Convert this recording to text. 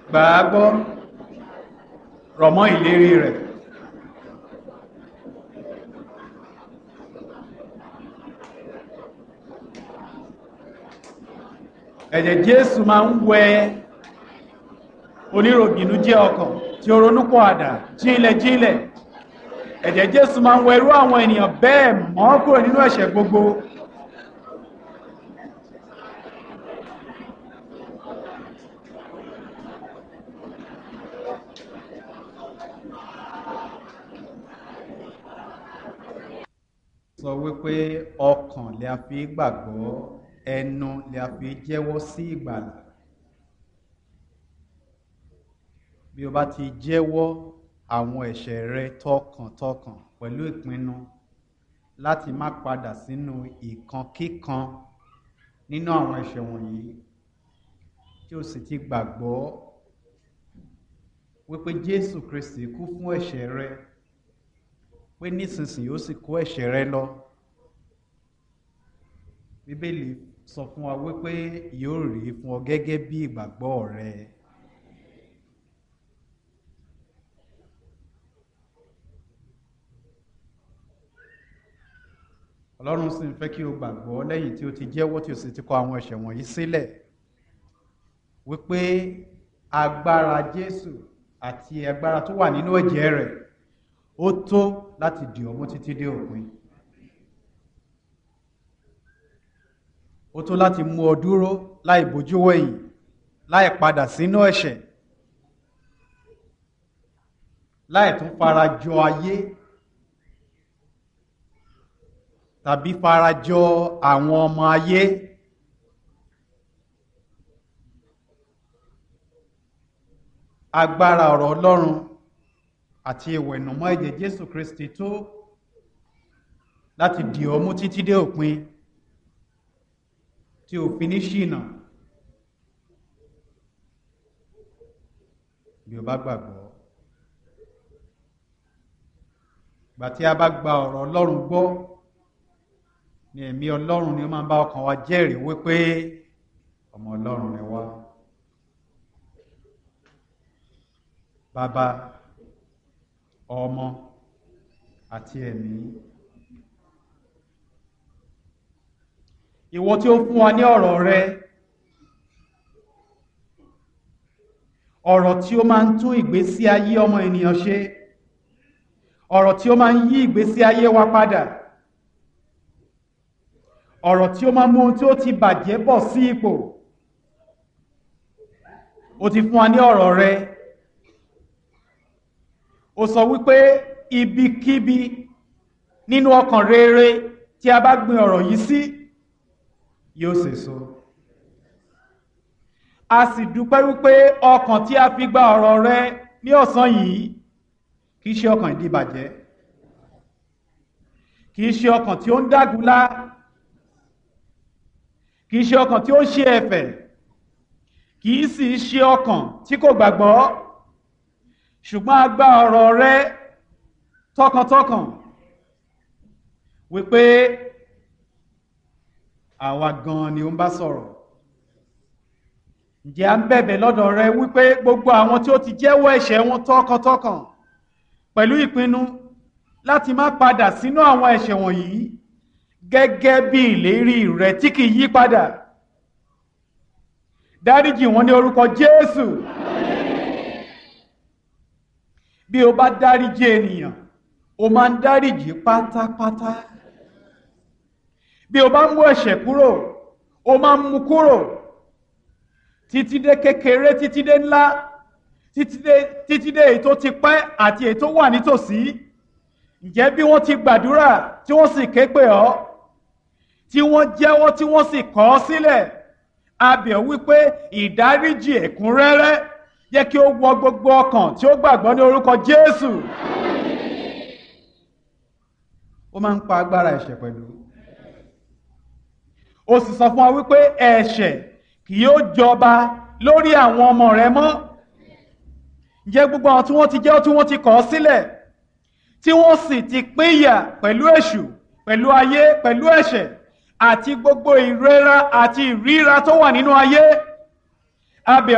gbà á gbọ́ rọ̀ mọ́ ìlérí rẹ̀. ẹ̀jẹ̀ jésù máa ń wẹ oníròbìnú jẹ́ ọkàn tí ó ronúpọ̀ àdá jílẹ̀ jílẹ̀ ẹ̀jẹ̀ jésù máa ń wẹ irú àwọn ènìyàn bẹ́ẹ̀ mọ́ kúrò nínú ẹ̀ṣẹ̀ gbogbo sọ wípé ọkàn lè a fi gbàgbọ́ ẹnu lè a fi jẹ́wọ́ sí ìgbàlà bí o bá ti jẹ́wọ́ àwọn ẹ̀ṣẹ̀ rẹ tọkàntọkàn pẹ̀lú ìpinnu láti má padà sínú ìkankíkan nínú àwọn ẹ̀ṣẹ̀ wọ̀nyí tí o sì ti gbàgbọ́ wípé Jésù Kristi kú fún ẹ̀ṣẹ̀ rẹ pé nísinsìnyí ó sì kó ẹ̀ṣẹ̀ rẹ lọ bíbélì sọ fún wa wípé yóò rí fún ọ gẹ́gẹ́ bí ìgbàgbọ́ rẹ. ọlọ́run sì ń fẹ́ kí o gbàgbọ́ lẹ́yìn tí o ti jẹ́wọ́ tí o sì ti kọ àwọn ẹ̀ṣẹ̀ wọ̀nyí sílẹ̀ wípé agbára Jésù àti agbára tó wà nínú ẹ̀jẹ̀ rẹ̀ ó tó láti dì ọ́ mú títí dé òpin ó tó láti mú ọ dúró láì bójú wẹ̀yìn láì padà sínú ẹ̀ṣẹ̀ láì tún fara jọ ayé tàbí fara jọ àwọn ọmọ ayé agbára ọ̀rọ̀ Ọlọ́run àti ìwẹ̀nùmọ́ ẹ̀jẹ̀ Jésù Kristi tó láti dì ọ́ mú títí dé òpin tí ò fi ní ṣìnà bí o bá gbàgbọ́ gbà tí a bá gba ọ̀rọ̀ Ọlọ́run gbọ́ ni ẹ̀mí Ọlọ́run ni ó máa ń bá ọkàn wa jẹ́rìí wípé ọmọ Ọlọ́run ni wá bàbá ọmọ àti ẹ̀mí ìwọ tí ó fún wa ní ọ̀rọ̀ rẹ ọ̀rọ̀ tí ó máa ń tún ìgbésí ayé ọmọ ènìyàn ṣe ọ̀rọ̀ tí ó máa ń yí ìgbésí ayé wa padà ọ̀rọ̀ tí ó máa mú ohun tí ó ti bàjẹ́ bọ̀ sí ipò ó ti fún wa ní ọ̀rọ̀ rẹ ó sọ wípé ibikíbi nínú ọkàn rere tí a bá gbin ọ̀rọ̀ yìí sí yóò sèso a sì dúpẹ́ wípé ọkàn tí a fi gba ọ̀rọ̀ rẹ ní ọ̀sán yìí kìí ṣe ọkàn ìdíbàjẹ́ kìí ṣe ọkàn tí ó ń dágunlá kìí ṣe ọkàn tí ó ń ṣe ẹ̀fẹ̀ kìí sì ṣe ọkàn tí kò gbàgbọ́ ṣùgbọ́n a gba ọ̀rọ̀ rẹ tọkàntọkàn wípé àwa gan ni ó ń bá sọ̀rọ̀ ǹjẹ́ à ń bẹ̀bẹ̀ lọ́dọ̀ rẹ wípé gbogbo àwọn tí ó ti jẹ́wọ́ ẹ̀ṣẹ̀ wọn tọkàntọkàn pẹ̀lú ìpinnu láti má padà sínú àwọn ẹ̀ṣẹ̀ wọ̀nyí gẹ́gẹ́ bí ìlérí rẹ tí kì í yí padà dáríjì wọn ní orúkọ Jésù bí o bá dáríjì ènìyàn o máa ń dáríjì pátápátá bí o bá mú ẹ̀ṣẹ̀ kúrò o máa ń mú kúrò títí dé kékeré títí dé ńlá títí dé títí dé èyí tó ti pẹ́ àti èyí tó wà nítòsí ǹjẹ́ bí wọ́n ti gbàdúrà tí wọ́n sì ké pè ọ́ tí wọ́n jẹ́wọ́ tí wọ́n sì kọ̀ ọ́ sílẹ̀ a bẹ̀ wípé ìdáríjì ẹ̀kúnrẹ́rẹ́ jẹ́ kí ó wọ gbogbo ọkàn tí ó gbàgbọ́ ní orúkọ Jésù ó máa ń pa agbára ẹ̀ṣẹ̀ pẹ̀lú ó sì sọ fún wa wípé ẹ̀ṣẹ̀ kì yóò jọba lórí àwọn ọmọ rẹ mọ́ ǹjẹ́ gbogbo àwọn tí wọ́n ti jẹ́ tí wọ́n ti kọ̀ ọ́ sílẹ̀ tí wọ́n sì ti pínyà pẹ̀lú èṣù pẹ̀lú ayé pẹ̀lú ẹ̀ṣẹ̀ àti gbogbo ìrora àti ìríra tó wà nínú ayé abẹ